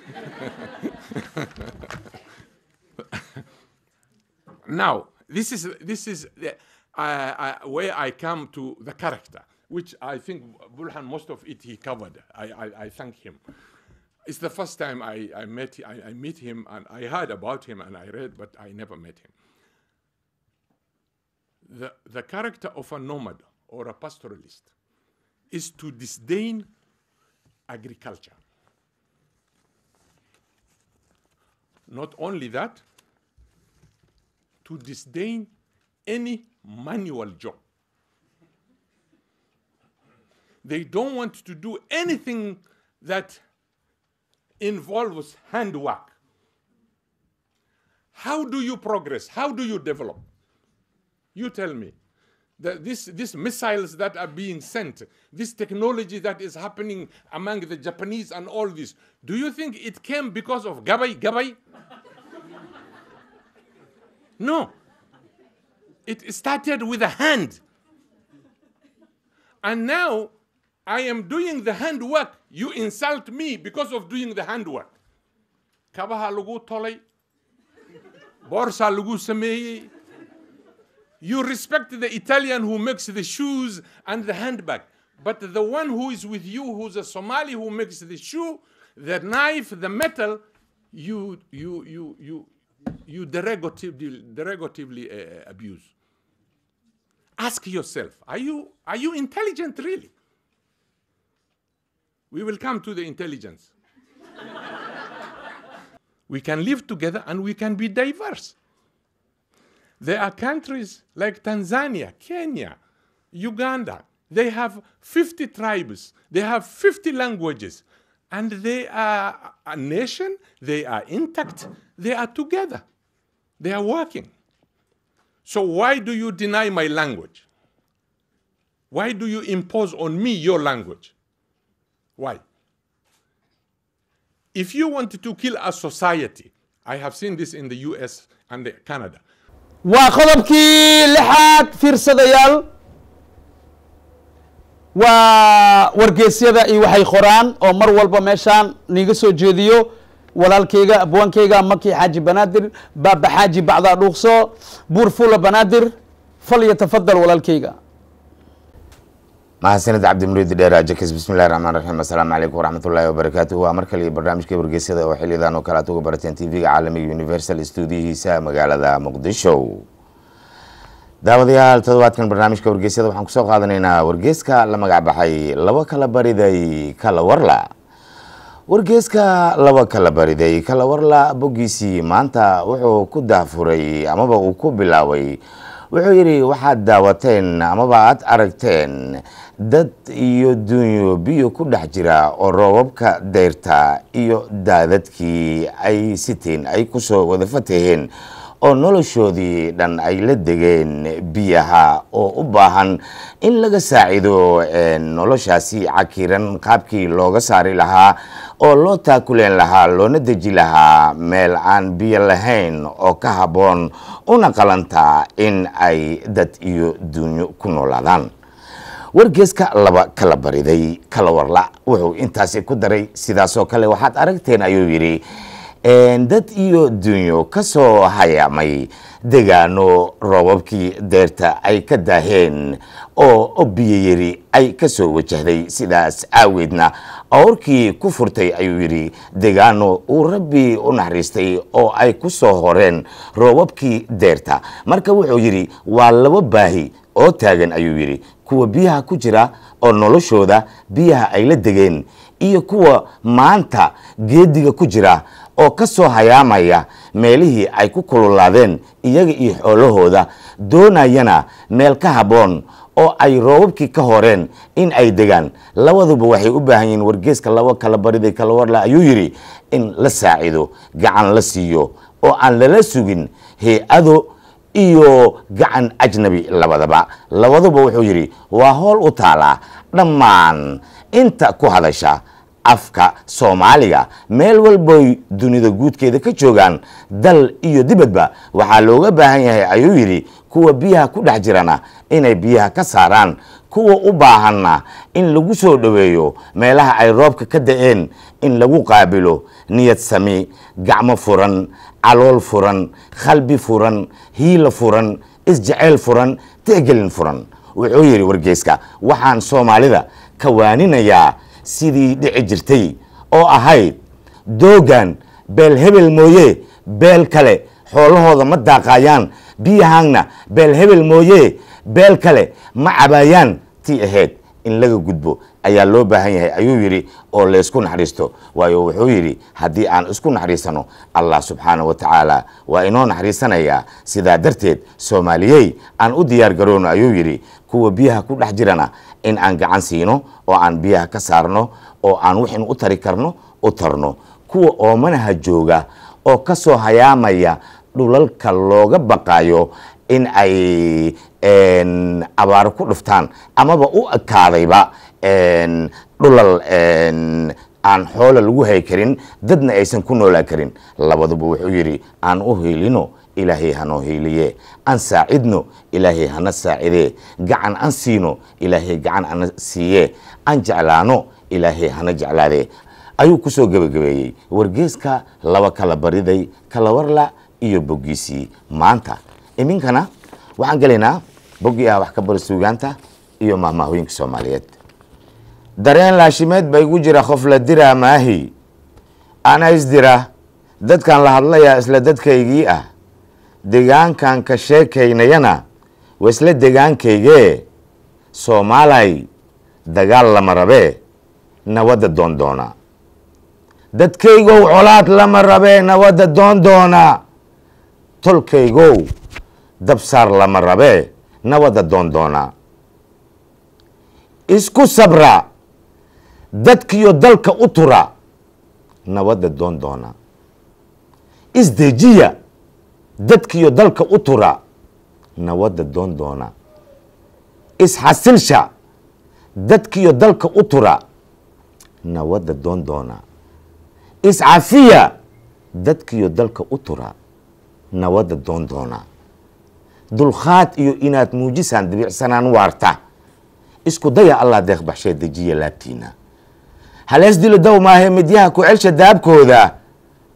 now, this is, this is the, uh, uh, where I come to the character, which I think Bulhan, most of it he covered. I, I, I thank him. It's the first time I, I met I, I meet him and I heard about him and I read, but I never met him. The, the character of a nomad or a pastoralist is to disdain agriculture. Not only that, to disdain any manual job. They don't want to do anything that involves handwork. How do you progress? How do you develop? You tell me. That this, these missiles that are being sent, this technology that is happening among the Japanese and all this, do you think it came because of Gabai? Gabai? no. It started with a hand. And now I am doing the handwork. You insult me because of doing the handwork. Kabaha lagu tolay. Borsa lagu sameeyey. You respect the Italian who makes the shoes and the handbag. But the one who is with you, who's a Somali who makes the shoe, the knife, the metal, you, you, you, you, you derogatively, derogatively uh, abuse. Ask yourself, are you, are you intelligent really? We will come to the intelligence. we can live together and we can be diverse. There are countries like Tanzania, Kenya, Uganda. They have 50 tribes, they have 50 languages, and they are a nation, they are intact, they are together, they are working. So, why do you deny my language? Why do you impose on me your language? Why? If you want to kill a society, I have seen this in the US and Canada. waa qodobkii lixaad fiirsadayaal waa wargeysyada iyo waxay qoraan oo mar walba meeshaan niiga soo jeediyo walaalkayga abwaankayga maki xaaji banaadir baaba xaaji bacdaa dhuuqso buur fula banaadir fal yatafadal walaalkayga mahadsanid cabdimuriid dheer ajakis bismillahi raxmaan raxiim assalaamu calaykum waraxmatullaahi wabarakaatuhu waa mar kale iyo barnaamijka wargeysyada oo xiliyadan oo kale aad uga barateen tv-ga caalamiga universal stuudiyihiisa magaalada muqdisho daawadayaal toddobaadkan barnaamijka wargeysyada waxaan kusoo qaadanaynaa wargeyska la magac baxay laba kala bariday kala warla wargeyska laba kala bariday kala warla boggiisii maanta wuxuu ku daafuray amaba uu ku bilaabay wuxuu yidhi waxaad daawateen amaba aad aragteen dad iyo dunyo biyo ku dhex jira oo roobabka deyrta iyo daadadkii ay siteen ay kusoo wada fataheen oo noloshoodii dhan ay la degeen biyaha oo u baahan in laga saacido noloshaasi cakiran qaabkii looga saari lahaa oo loo taakuleen lahaa loona deji lahaa meel aan biyo lahayn oo ka habboon una qalantaa in ay dad iyo dunyo ku noolaadaan wargeeska laba kala bariday kala warla wuxuu intaasi ku daray sidaasoo kale waxaad aragteen ayuu yidhi dad iyo dunyo ka soo hayaamay degaano roobabkii deerta ay ka daaheen oo biyo yari ay ka soo wajahday sidaas aaweedna awrkii ku furtay ayuu yidhi degaano uu rabbi u naxariistay oo ay ku soo horeen roobabkii deerta marka wuxuu yidhi waa laba baahi oo taagan ayuu yidhi kuwa biyaha ku jira oo noloshooda biyaha ay la degeen iyo kuwa maanta geediga ku jira oo ka soo hayaamaya meelihii ay ku kululaadeen iyaga iyo xoolahooda doonayana meel ka habboon oo ay roobabkii ka horeen in ay degaan labaduba waxay u baahan yihiin wargeeska laba kala bariday kala warla ayuu yidhi in la saacido gacan la siiyo oo aan lala sugin hay-ado iyo gacan ajnabi labadaba labaduba wuxuu yidhi waa howl u taalaa dhammaan inta ku hadasha afka soomaaliga meel walboy dunida guudkeeda ka joogaan dal iyo dibadba waxaa looga baahan yahay ayuu yidhi kuwa biyaha ku dhex jirana inay biyaha ka saaraan kuwa u baahanna in lagu soo dhoweeyo meelaha ay roobka ka da-een in lagu qaabilo niyad sami gacmo furan calool furan qalbi furan hiila furan isjeceyl furan tixgelin furan wuxuu yidhi wargeyska waxaan soomaalida ka waaninayaa sidii dhici jirtay oo ahayd doogan beel hebel mooye beel kale xoolahooda ma daaqayaan biyahaangna beel hebel mooye beel kale ma cabaayaan tii ahayd in laga gudbo ayaa loo baahan yahay ayuu yidhi oo laysku naxariisto waayo wuxuu yidhi haddii aan isku naxariisano allah subxaana wa tacaala waa inoo naxariisanayaa sidaa darteed soomaaliyey aan u diyaar garoono ayuu yidhi kuwa biyaha ku dhex jirana in aan gacan siino oo aan biyaha ka saarno oo aan wixin u tari karno u tarno kuwa oomanaha jooga oo ka soo hayaamaya dhulalka looga baqayo in ay abaaro ku dhuftaan amaba u ekaadayba dhulal aan xoola lagu hay karin dadna aysan ku noolaan karin labaduba wuxuu yidhi aan u hiilino ilaahay hanoo hiiliye aan saacidno ilaahay hana saacidee gacan an siino ilaahay gacan ana siiye aan jeclaano ilaahay hana jeclaadee ayuu ku soo gebagabeeyey wargeeska laba kala bariday kala warla iyo boggiisii maanta iminkana waxaan gelaynaa boggii ah wax ka bari suugaanta iyo mahmaahooyinka soomaaliyeed dareen laashimeed ba igu jira qof la diraa maahi ana isdira dadkan la hadlayaa isla dadkaygii ah degaankan ka sheekaynayana waa isla degaankaygee soomaalay dagaal lama rabee nabadda doondoona dadkaygow colaad lama rabee nabadda doondoona tolkaygow dabsaar lama rabee nabadda doondoona isku sabra dadkiyo dalka u tura nabadda doondoona isdejiya dadkiyo dalka u tura nabadda doondoona isxasilsha dadkiyo dalka u tura nabadda doondoona iscafiya dadkiyo dalka u tura nabadda doondoona dulkhaad iyo inaad muujisaan dibicsanaan waarta isku daya allah deeq baxshee dejiya laabtiina halees dilo dow maahe midyaha ku celsha daabkooda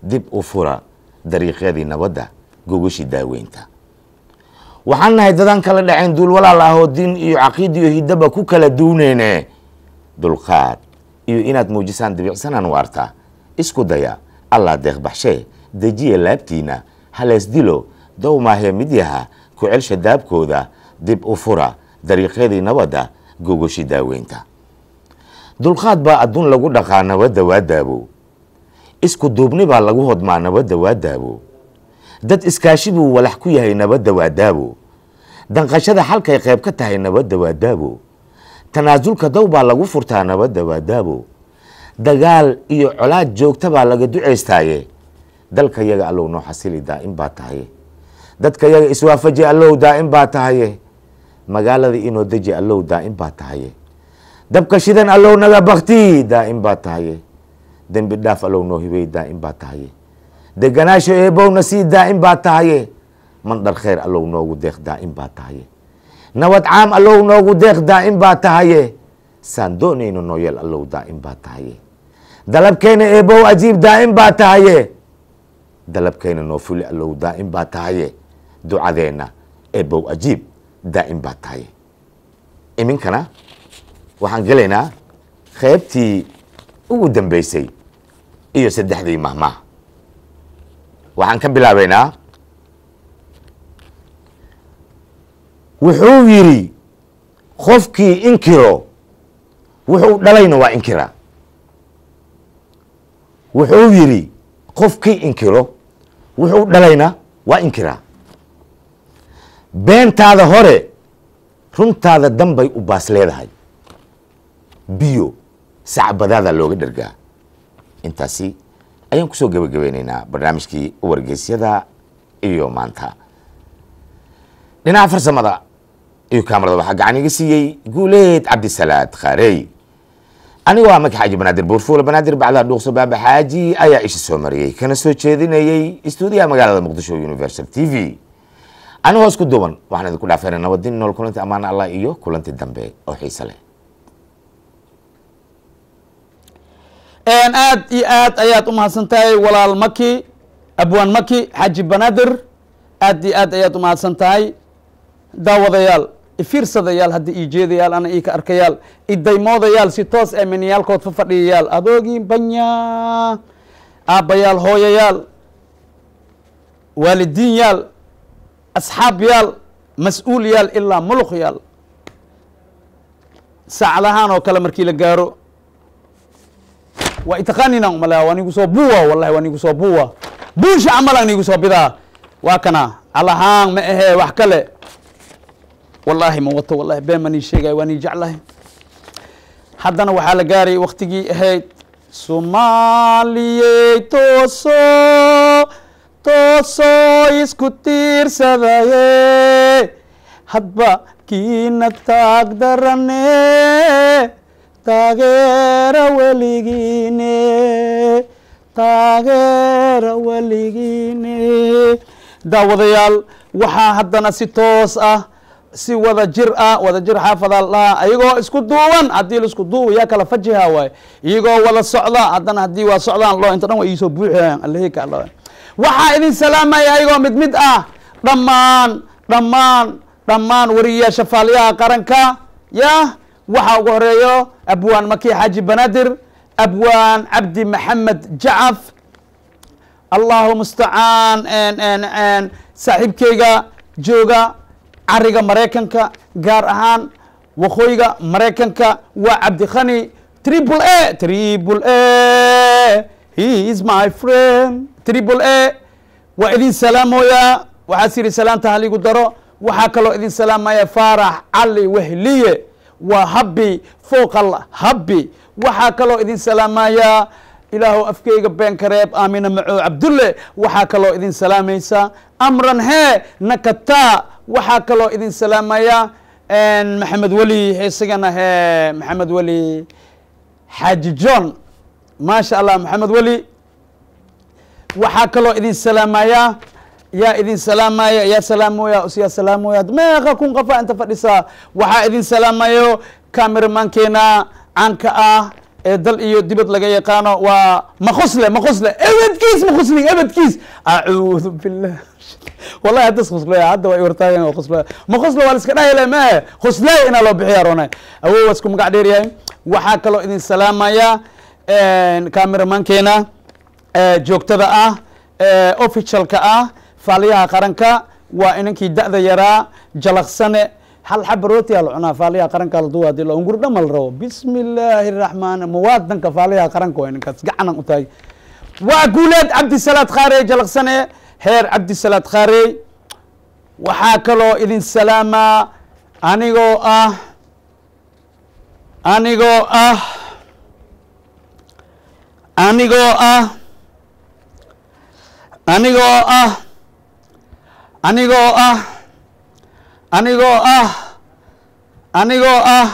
dib u fura dariiqyadii nabadda gogashii daaweynta waxaan nahay dadaan kala dhacayn duul walaal ah oo diin iyo caqiid iyo hidaba ku kala duuneyne dulqaad iyo inaad muujisaan dibicsanaan waarta isku daya allah deeqbaxshee dejiya laabtiina halees dilo dowmaahee midyaha ku celsha daabkooda dib u fura dariiqyadii nabadda gogoshi daaweynta dulqaad baa adduun lagu dhaqaa nabadda waa daabo isku duubni baa lagu hodmaa nabadda waa daabo dad iskaashi buu walax ku yahay nabadda waa daabo danqashada xalkay qayb ka tahay nabadda waa daabo tanaasulka dow baa lagu furtaa nabadda waa daabo dagaal iyo colaad joogta baa laga ducaystaaye dalka yaga allow noo xasili daa'im baa tahaye dadka yaga iswaafaji allow daa'im baa tahaye magaalada inoo deji allow daa'im baa tahaye dabka shidan allow naga bakti daa'im baa tahaye dembi dhaaf allow noo hibey daa'im baa tahaye deganaasho eebowna sii daa'im baa tahaye mandhar khayr allow noogu deeq daa'im baa tahaye nabad caam allow noogu deeq daa'im baa tahaye saan doonayno nooyeel allow daa'im baa tahaye dalabkeena eebow ajiib daa'im baa tahaye dalabkeena noo fuli allow daa'im baa tahaye ducadeenna eebow ajiib daa'im baa tahaye iminkana waxaan gelaynaa qaybtii ugu dambeysay iyo saddexdii mahmaah waxaan ka bilaabaynaa wuxuu yidhi qofkii inkiro wuxuu dhalayna waa inkira wuxuu yidhi qofkii inkiro wuxuu dhalayna waa inkira beentaada hore runtaada danbay u baas leedahay biyo sacbadaada looga dhergaa intaasi ayaan kusoo gebagabeyneynaa barnaamijkii wargeysyada iyo maanta dhinaca farsamada iyo kaamarada waxaa gacan iga siiyey guuleed cabdisalaad khaarey anigoo ah maka xaaji banaadir buurfuula banaadir bacdaa dhuuqso baaba xaaji ayaa isha soo mariyey kana soo jeedinayey istuudiyaha magaalada muqdisho universal t v anigoo isku duuban waxaan idinku dhaafayna nabadin nool kulanti ammaan allah iyo kulanti dambe oo xiise leh aad iyo aad ayaad u mahadsan tahay walaal maki abwaan maki xaaji banaadir aad iyo aad ayaad u mahadsan tahay daawadayaal ifiirsadayaal hadda ii jeedayaal ana ii ka arkayaal idaymoodayaal si toos ee miniyaalkood fa fadhiyayaal adoogii banya aabbayaal hooyayaal waalidiin yaal asxaab yaal mas-uul yaal ilaa muluq yaal saacadahaan oo kale markii la gaaro waa itaqaanina umala waa nigu soo buwa wallahi waa nigu soo buwa buusha camalan nigu soo bidaa waa kana alahaan ma ahee wax kale wallaahi ma wato wallahi been ma nii sheegay waa nii jeclahay haddana waxaa la gaaray waktigii ahayd soomaaliyey tooso toosoo isku tiirsadaye hadba kiina taag darane taageera weligiine taageera weligiine daawadayaal waxaa haddana si toos ah si wada jir ah wada jir xaafadaal dhaha ayagoo isku duuban haddii la isku duuba yaa kala fajiha waay iyagoo wada socda haddana haddii waa socdaan loo inta dhan waa iisoo buuxiyaan allahika allah waxaa idin salaamaya ayagoo mid mid ah dhammaan dhammaan dhammaan wariyayaasha faaliyaha qaranka ya waxaa ugu horeeyo abwaan maki xaaji banaadir abwaan cabdi maxamed jacaf allahu mustacaan saaxiibkeyga jooga cariga maraykanka gaar ahaan waqooyiga maraykanka waa cabdikhani triple a triple a he is my friend triple a waa idin salaamooyaa waxaas yidhi salaanta haligu daro waxaa kaloo idin salaamaya faarax cali wehliye waa habbi fooqal habbi waxaa kaloo idin salaamayaa ilaahu afkeyga beenka reeb aamina maco cabdulle waxaa kaloo idin salaamaysa amran hee nakataa waxaa kaloo idin salaamaya maxamed weli isagana hee maxamed weli xaaji john maasha allah maxamed weli waxaa kaloo idin salaamaya yaa idin salaamaya yaa salaamoya yaa salaamoya meeqa kun qofa inta fadhisaa waxaa idin salaamayo cameramankeena caanka ah ee dal iyo dibad laga yaqaano waa maqusle maqusle ebedkiis maqusli ebedkiis acuudu billah wallahi haddas khuslaya hadda waa wartaagan waa khuslaya maqusle waa la iska dhahayla maahe khusley inaa loo bixiya roonay awow waa isku magac dheer yahay waxaa kaloo idin salaamaya cameramankeena joogtada ah officialka ah faaliyaha qaranka waa inankii da'da yaraa jalaqsane hal xaba rooti aa la cunaa faaliyaha qaranka la duwa hadii la ungur dhama la rabo bismi illaahi raxmaan muwaadanka faaliyaha qaranka waa inankaas gacanan u tahay waa guuleed cabdisalaad khaarey jalaqsane heer cabdisalaad khaarey waxaa kaloo idin salaamaa anigoo ah anigoo ah anigoo ah anigoo ah anigoo ah anigoo ah anigoo ah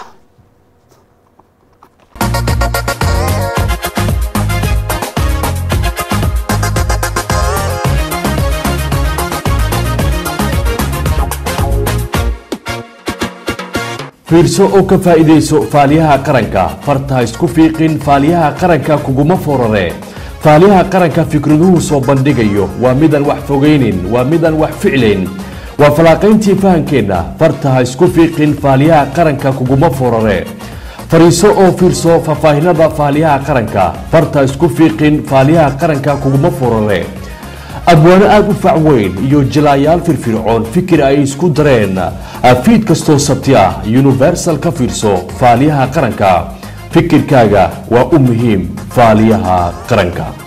fiirso oo ka faa'iidayso faaliyaha qaranka farta isku fiiqin faaliyaha qaranka kuguma forare faaliyaha qaranka fikraduhu soo bandhigayo waa midaan wax fogaynin waa midaan wax ficlayn waa falaaqayntii fahankeenna farta ha isku fiiqin faaliyaha qaranka kuguma forare fariiso oo fiirso faahfaahinada faaliyaha qaranka farta isku fiiqin faaliyaha qaranka kuguma forare abwaano aada u fac weyn iyo jilaayaal firfircoon fikir ay isku dareen fiid kastoo sabti ah universal ka fiirso faaliyaha qaranka fikirkaaga waa u muhiim faaliyaha qaranka